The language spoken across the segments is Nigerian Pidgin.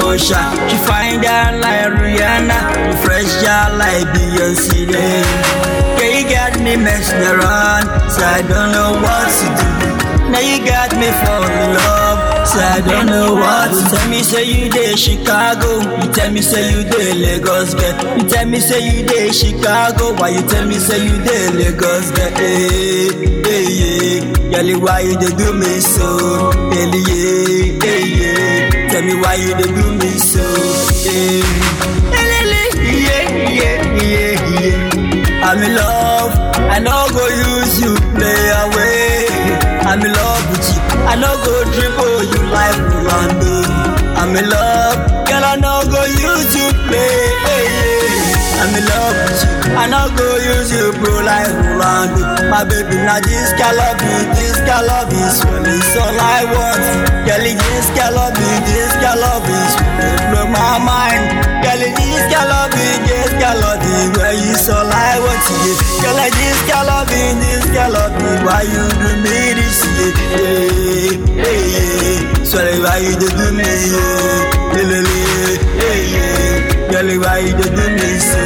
Osha. She find out like Rihanna, you fresh out like Beyonce. Then. Yeah, you got me messing around, so I don't know what to do. Now you got me falling in love, so I don't know what to tell me. Say you dey Chicago, you tell me say you dey Lagos, get. You tell me say you dey Chicago, why you tell me say you dey Lagos, get? Hey, hey, yeah. Girl, why you dey do me so? Hey, yeah, hey, yeah. Tell me why you dey do me so? Hey, yeah, yeah, yeah, yeah. I'm in love, I no go use you play away. I'm in love with you, I no go dribble you like Rolando. I'm in love, girl, I no go use you play. Hey, yeah. I'm in love with you, I no go use you bro like Rolando. My baby, now this girl love me, this girl love me, swear it's all I want. Girl, this girl love me, this girl love me, swear blow my mind. Girl, this girl love me, this girl love me, where you all I want to get. Girl, this girl love me, this girl love me, why you do me this? Yeah, yeah, yeah, yeah. Sorry, why you do do me? Yeah, yeah, yeah, yeah, yeah. Girl, why you do do me so?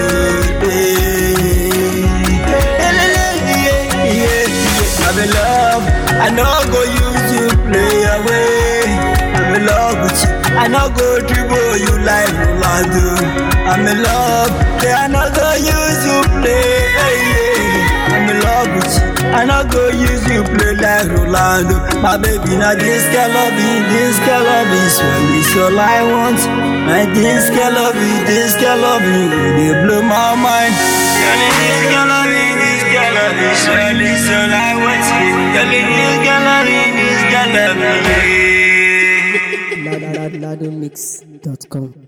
Yeah, yeah, yeah, yeah, yeah. I'm in love, I know go use you play away. I'm in love with you. I no go dribble you like Rolando. I'm in love, yeah, I no go use you play. Hey, yeah. I'm in love with you. I no go use you play like Rolando. My baby, now this girl love me, this girl love me, swear it's all I want. My this girl love me, this girl love me, they blow my mind. Girl, this girl love me, this girl love me, swear it's all I want. Girl, this girl love me, this girl love me. ladamix.com